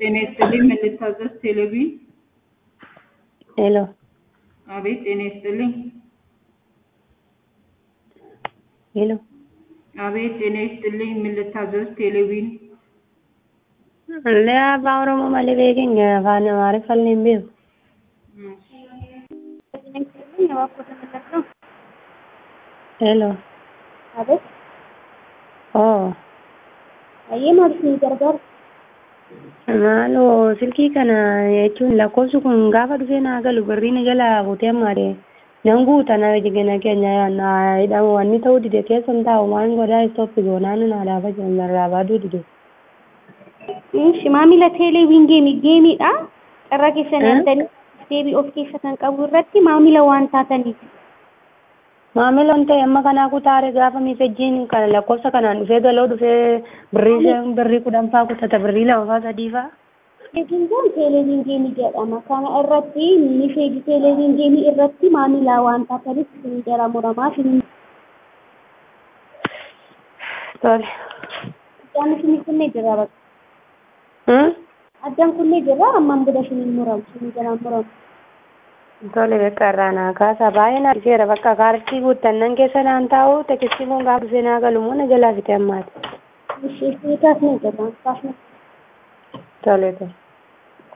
ጤና ይስጥልኝ ምን ልታዘዝ ቴሌቪ ሄሎ አቤት ጤና ይስጥልኝ ሄሎ አቤት ጤና ይስጥልኝ ምን ልታዘዝ ቴሌቪን Illee afaan Oromoo malee beekin afaan Amaariffaan hin beeku. Hello. Abeet, Oo. baay'ee maal isin gargaaru? Maaloo silkii kana jechuun lakkoofsi kun gaafa dhufee naa galu birrii na jalaa kutee ammaadhe nan guuta na jigina keenya na hidhamu wanni ta'uu dide keessan taa'u maan godhaa istooppi goonaan na laafa jiran narraa baaduu dide. Ishi maamila teeleeviin geemii geemiidha. Carraa keessa nyaatanii deebii of keessa kan qabu irratti maamila waan taataniif. Maamila waan ta'e amma kanaa kutaare gaafa miifejjiin kana lakkoofsa kanaan dhufee galoo dhufee birrii shan birrii kudhan faa kutata birrii lama faa sadii faa. Teeleeviin kun teeleeviin geemii jedhama. Kana irratti mifeeji teeleeviin geemii irratti maamila waan taataniif isin jala muramaa isin Tole. addaan isin kunnee jira bakka. Hmm? Addaan kunnee jira ammaan booda isin muramu isin jala muramu. Tole bakka irraa naa kaasa baay'ee na dhiseera bakka kaartii guuttannan keessa naan taa'u tekistii kun gaafa dhufee naa galu immoo na jalaa fite ammaati. Ishi isin kaasnee jira kaasnee. Tole tole.